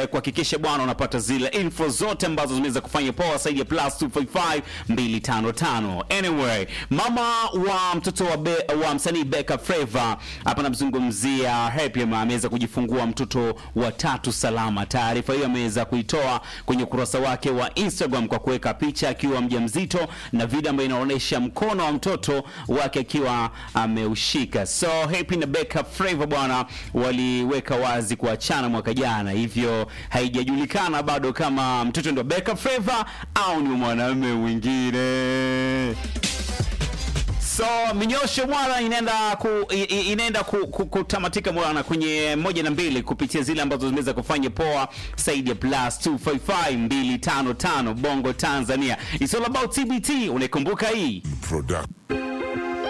uweze kuhakikisha bwana unapata zile info zote ambazo zimeweza kufanya poa zaidi ya plus 255 255. Anyway, mama wa mtoto wa, be, wa msanii Beka Flava hapa namzungumzia Happy Ma ameweza kujifungua mtoto wa tatu salama. Taarifa hiyo ameweza kuitoa kwenye ukurasa wake wa Instagram kwa kuweka picha akiwa mjamzito na video ambayo inaonyesha mkono wa mtoto wake akiwa ameushika. So Happy na Beka Flava bwana waliweka wazi kuachana mwaka jana, hivyo haijajulikana bado kama mtoto ndo Beka Flava au ni mwanamume mwingine. So minyosho bwana inaenda ku, i- i- inaenda ku, ku, kutamatika bwana kwenye moja na mbili kupitia zile ambazo zimeweza kufanya poa zaidi ya plus 255 255 Bongo Tanzania. It's all about TBT, unaikumbuka hii? Product.